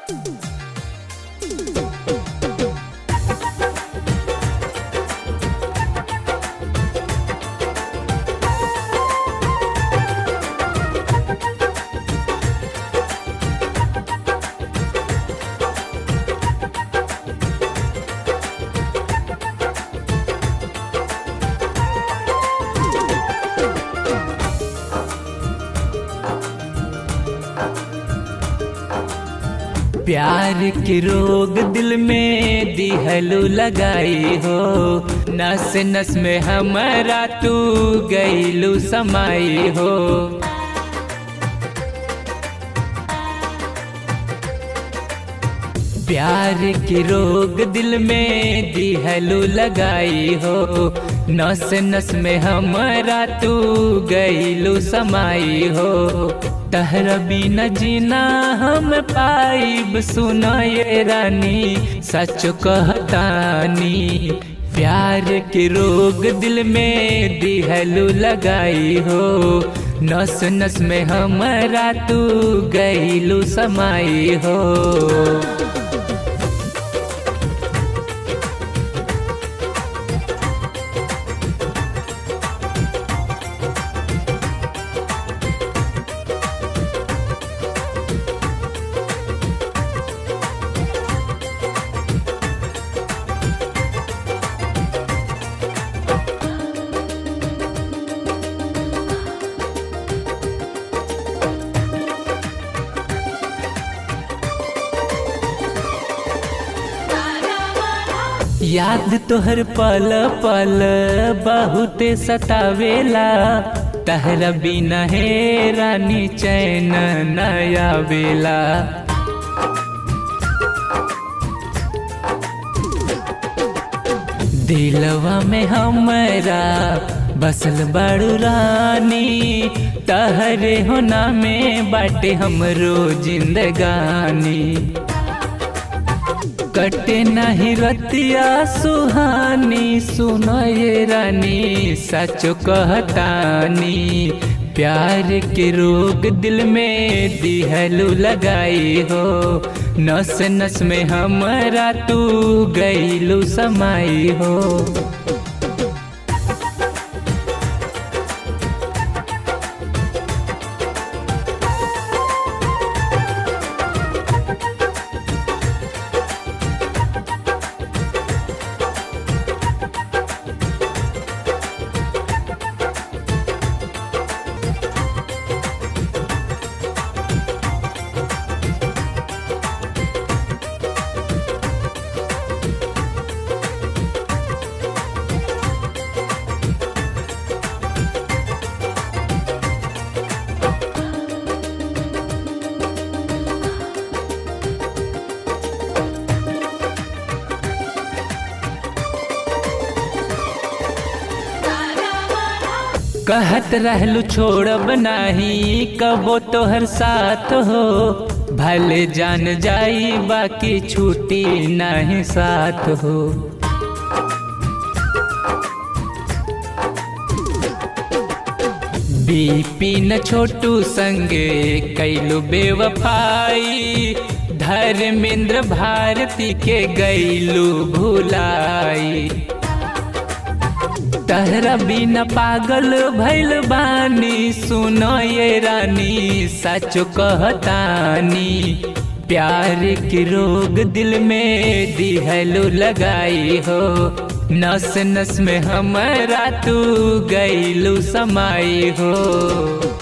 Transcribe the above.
प्यार के रोग दिल में दिहलू लगाई हो नस नस में हमारा तू गईलू समाई हो प्यार के रोग दिल में दिहलू लगाई हो नस नस में हमारा तू गईलू समाई हो तहरा बिना जीना हम पाइब सुना ये रानी सच कहतानी प्यार के रोग दिल में दिहलू लगाई हो नस नस में हमारा तू गईलू समाई हो याद तोहर पल पल बहुते सतावेला तहरा बिना हे रानी चैन नया बेला दिलवा में हमरा बसल बड़ू रानी तहरे होना में बाटे हमरो जिंदगानी कटे नहीं रतिया सुहानी सुनो ये रानी सच कहतानी प्यार के रोग दिल में दिहलू लगाई हो नस नस में हमारा तू गईलू समाई हो कहत रहलू छोड़ब नाही कबो तोहर साथ हो भले जान जाई बाकी छूटी नहीं साथ हो बिपिन छोटू संगे कैलू बेवफाई धर्मेंद्र भारती के गैलू भुलाई तहरा बिना पागल भैल बानी सुनो ये रानी सच कहतानी प्यार के रोग दिल में दिहलू लगाई हो नस नस में हमारा तू गईलू समाई हो